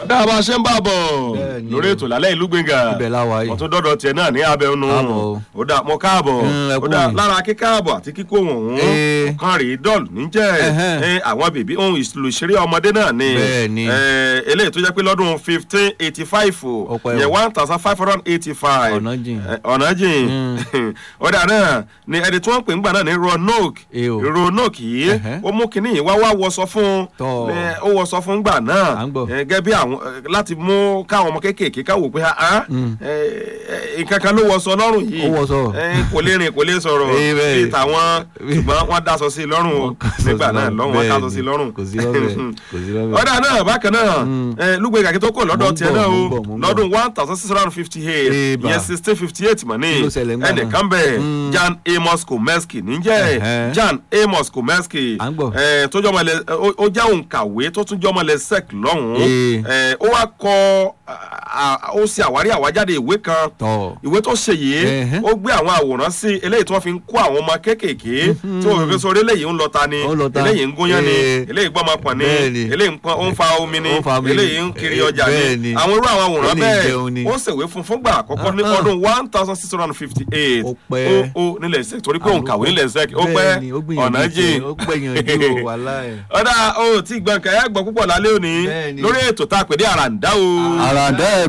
ọ̀dà bá a ṣe ń bá a bọ̀ Bẹ́ẹ̀ni. lórí ètò lálẹ́ ìlú gbẹ̀ngà Ibẹ̀ la wà yìí. mo tún dọ́dọ̀ tiẹ̀ náà ní abẹ́nu Káàbọ̀ o. ó dà mọ́ káàbọ̀ Mm, ẹ ó kú dà yìí. lára kíkáàbọ̀ àti kíkó wọ̀n Eh. kan rèé dọ́ọ̀lù níjẹ́ Ẹhẹ́n. Eh, àwọn bèbí ohun ìlú ìṣeré ọmọdé náà ni Bẹ́ẹ̀ni. Eh, eléyìí tó jẹ́ pé lọ́dún fifteen eighty five o Ọpẹ́ o. yẹn one thousand five hundred eighty five Ọ̀nà jìn. ọ̀nà jìn ọ̀dà náà ni ẹni tí wọ́n pè ń gbà náà ní Roanoke Eh o. Roanoke yìí Ẹhẹ́. ó mú kinní yìí wá wá wọṣọ fún Tọ́. Eh, ó wọṣọ fún gbà náà À ń gbọ́. Eh, gẹ́gẹ́ bí àwọn eh, láti mú káwọn ọmọ kéékèèké káwò pé ah nǹkan kan ló wọṣọ lọ́rùn yìí Ó wọṣọ. Eh, kò lè rìn kò lè sọ̀rọ̀ Eh, bẹ́ẹ̀. bíi tàwọn ṣùgbọ́n wọ́n dáṣọ sí i lọ́rùn o Wọ́n kásọ nígbà sí náà lọ́rùn. lọ́rùn wọ́n Bẹ́ẹ̀ dáṣọ sí i ni. lọ́rùn Kò sí lọ́bẹ̀. Kò sí lọ́bẹ̀. ọ̀dà náà bákan náà eh, lúgbẹ́ gàkí tó kọ̀ lọ́dọ̀ Mo ń tiẹ̀ bọ̀, náà o mo ń bọ̀, mo ń bọ̀. lọ́dún one thousand six hundred and fifty eight Eh, bà. ìyẹn sixteen fifty eight mọ̀ ní Kí ló ṣẹlẹ̀ ńgbà náà? ẹnìkan bẹ̀ Jan Amos Komeski níjẹ́ Ẹ̀hẹ́. Jan Amos Komeski À ń gbọ́. eh, tó jọmọ ilẹ̀ ó- ó jẹ́ òǹkàwé tó tún jọmọ ilẹ̀ sec lọ́hùn-ún Eh. Eh, ó wá kọ ah, ah, ó ṣe àwárí àwájáde ìwé kan Tọ́. ìwé tó ṣe yìí Ẹ̀hẹ́. ó gbé àwọn àwòrán sí eléyìí tí wọ́n fi ń kó àwọn ọmọ kéékèèké tí wọ́n fi sọ eléyìí ń lọta ni Ó ń lọta. eléyìí ń gúnyán ni Eh. eléyìí gbọ́mọ pọ̀ ni Bẹ́ẹ̀ni. eléyìí ń pọn ó ń fa omi ni Ó ń fa omi ni. eléyìí ń kiri Eh, ọjà bẹ́ẹ̀ni. ni àwọn irú àwọn àwòrán Eléyìí jẹun ni. bẹ́ẹ̀ ó ṣèwé fún fúngbà àkọ́kọ́ ní Ah, ah. ọdún one thousand six hundred and fifty eight Ó pẹ́. ó ó nílẹ̀ sec torí pé òun kàwé nílẹ̀ sec ó Bẹ́ẹ̀ni, ó pẹ́ gbìyànjú ọ̀nà jìn tiẹ̀, ó gbìyànjú o, wàláhì. ọ̀dà ó tí gbọ̀ǹkà ẹ̀ gbọ́ púpọ̀ lálẹ́ òní Bẹ́ẹ̀ni. lórí ètò tá a pè ní àràǹdá o àràǹdá